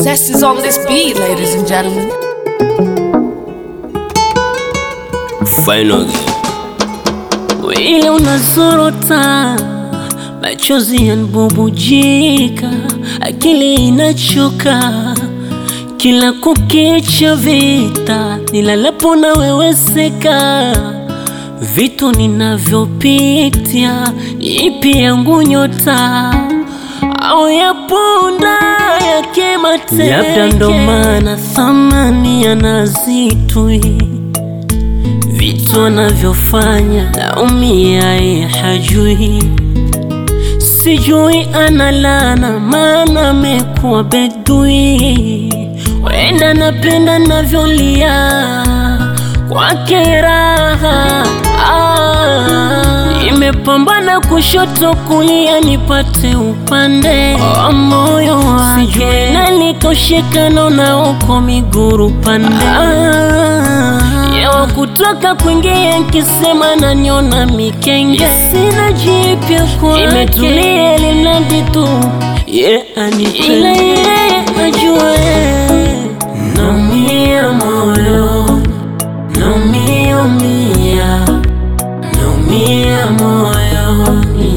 Zest is on this beat, ladies and gentlemen. Final game. Wile unazorota, machozi yanbubujika, akili inachoka, kila kukicha vita, nilalapo na weweseka, vitu ninavyopitia, ipi yangu nyota au yapunda yake mateke, labda ndo maana thamani yanazitwi vitu anavyofanya naumia, ye hajui, sijui analana, maana amekuwa bedui. Wenda napenda navyolia kwake raha ah, nimepambana kushoto kulia nipate upande wa moyo wake, sijui nalikoshekano na uko miguru pande ah, Yawa kutoka kwingia nkisema nanyona mikenge, sina jipya kwake, imetulia limradi tu ye anipende, ila yeye ajue naumia moyo, naumia umia, naumia moyoni,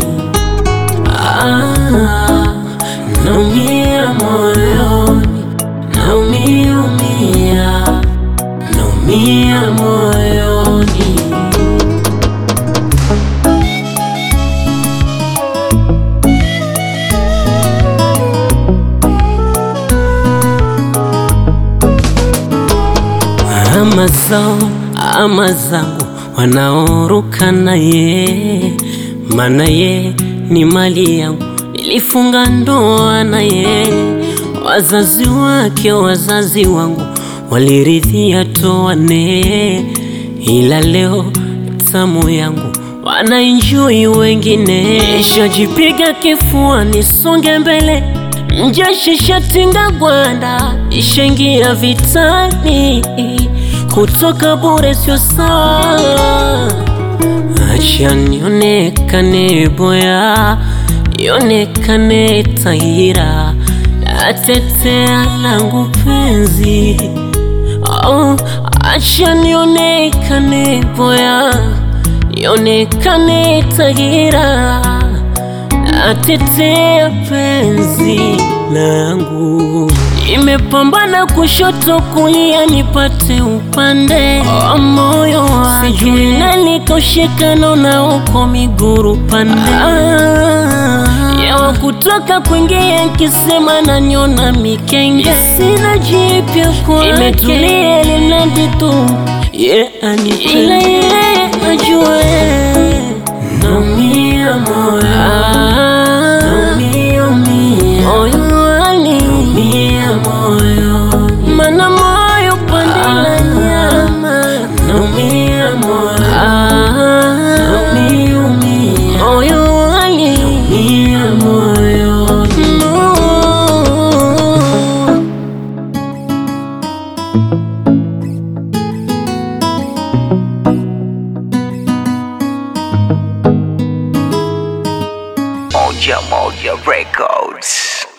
ah, naumia moyoni, naumia umia naumia moyoni. Ama zao ama zangu wanaoruka naye, maana ye ni mali yangu, nilifunga ndoa naye, wazazi wake wazazi wangu waliridhia toane, ila leo tamu yangu wanaenjoy wengine. Ishajipiga kifua nisonge mbele, mjeshi shatinga gwanda, ishaingia vitani, kutoka bure sio sawa. Acha nionekane boya, ionekane taira, natetea langu penzi Oh, acha nionekane boya, nionekane tagira, natetea penzi langu. Nimepambana kushoto kulia, nipate upande wa moyo wake, sijui nalikoshekano na uko miguru pande ah, yawa kutoka kwingia nkisema nanyona mikenge, sina jipya kwake, imetulia limradi tu ye anipende, ila yeye ajue naumia moyo, naumia umia moyoni, naumia moyoni, mana moyo pande la nyama, naumia moyo, naumia umia moyoni, naumia moyoni no. Moja Moja Records.